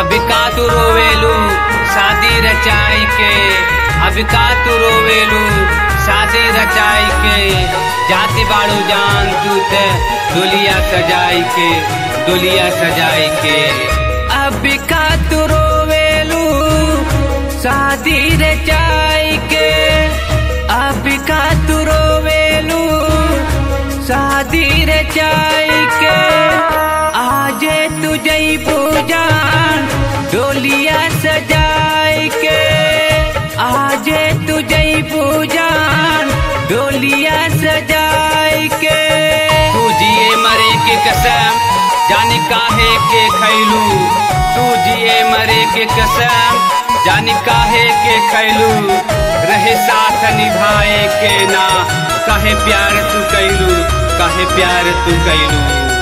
अभी का तू रोवेलू शादी रचाई के अभी का तू रोवेलू शादी रचाई के जाति बाड़ू जान तू ते दुलिया सजाई के दुलिया सजाई के अभी का तू रोवेलू शादी रचाई के अभी का तू रोवेलू शादी रचाई के आजे तुझे पूजान डोलिया सजाई के आजे तुझे पूजान डोलिया सजाई के तू जिए मरे के कसम जाने काहे के खैलू तू जिए मरे के कसम जाने काहे के खैलू रहे साथ निभाए के ना कहे प्यार तू कैलू कहे प्यार तू कैलू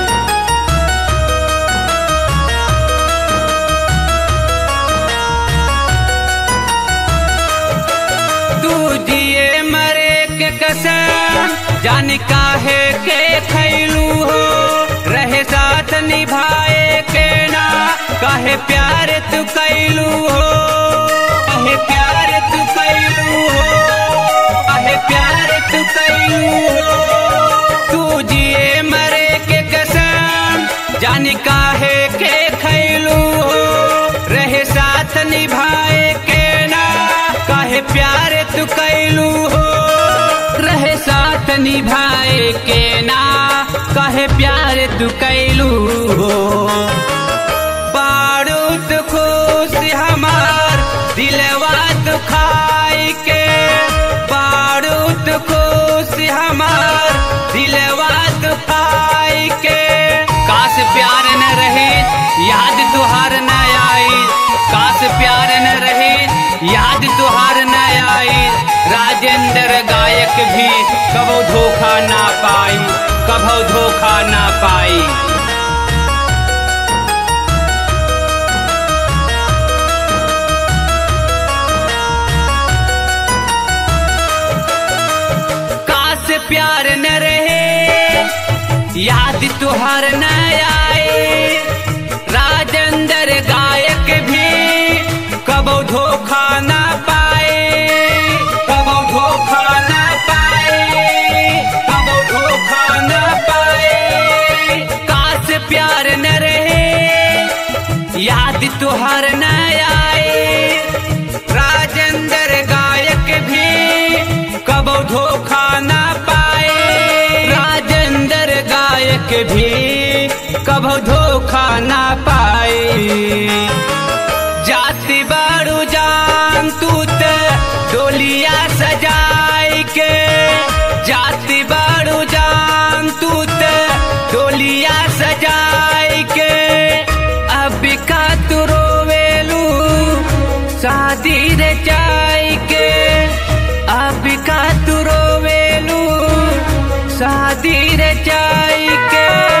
तू जिए मरे के कसम जान काहे के खैलू हो रहे साथ निभाए के ना कहे प्यार तू कैलू हो कहे प्यार तू कैलू हो कहे प्यार तू कैलू हो तू जिए मरे के कसम जान काहे के खैलू हो रहे साथ निभाए के ना काहे प्यार तू कैलू हो रहे साथ निभाए के ना कहे प्यार तू कैलू हो बारूद खुश हमार दिलवा दुखाई के बारूद खुश हमार दिलवा दुखाई के काश प्यार न रहे याद तुहार न आई काश प्यार न रहे याद तुहार न आई राजेंद्र गायक भी कबो धोखा ना पाई कबो धोखा ना पाई काश प्यार न रहे याद तुहार न आए राजेंद्र गायक भी कबो धोखा ना पाए कबो धोखा ना पाए कबो धोखा ना पाए काश प्यार न रहे याद तुहार न आए राजेंद्र गायक भी कबो धोखा ना पाए राजेंद्र गायक भी कबो धोखा ना पाए जाति बारू जान तू ते डोलिया सजाई के जाति बारू जान तू ते डोलिया सजाई के अब का तू रोवेलू शादी रचाई के अब का तू रोवेलू शादी रचाई के